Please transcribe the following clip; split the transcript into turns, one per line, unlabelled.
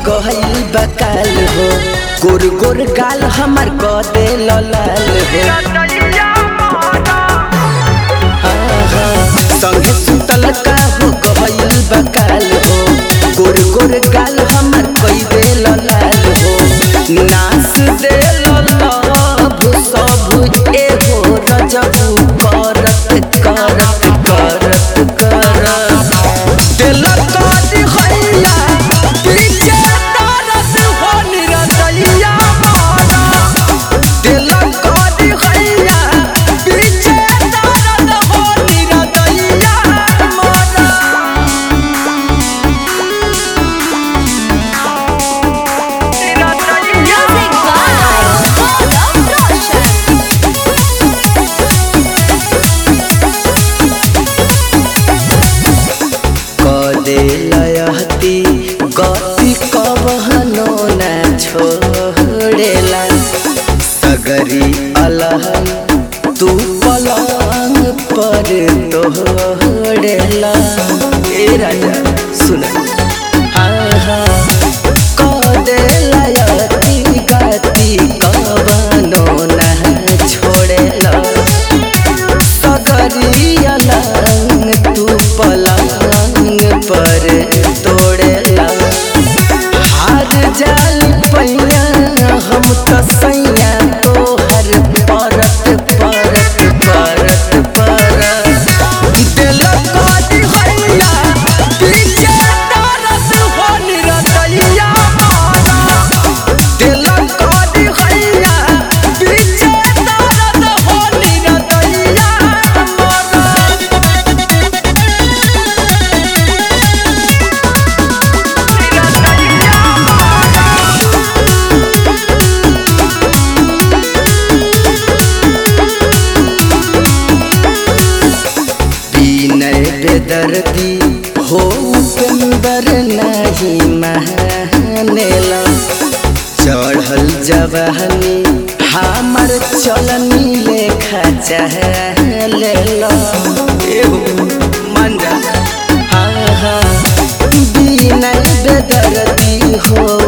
गहल बकाल हो गोर गोर गाल हमर क दे लाल हो संगे सुतल का हो गहल बकाल हो गोर गोर गाल हमर कई दे लाल हो नास दे ललभ सब ए हो रजबू करत करत करत करत दिल काटी हैया पीछे दर्द हो निरदैया मारा दिल काटी हैया पीछे दर्द हो निरदैया मारा
Music by Golden Roshan.
कदे लयहती गति कबहनो न छोड़ेला सगरी अलहन तू पलंग पर तोड़ेला ए राजा सुन कदे लयहती गति कबहनो न छोड़ेला सगरिया लंग तू पलंग पर तोड़ेला हार जाल पैया हम तो सैया तोहर परत परत परत परत दिल काटी हैया पीछे दर्द हो निरदैया मारा दिल काटी हैया पीछे दर्द हो निरदैया मारा विनय बेदर्दी हो उपेंदर नहीं मानेला चढ़ल जवानी हमर चलनी लेखा चहलेला एहो मन जा हाँ हाँ विनय बेदर्दी हो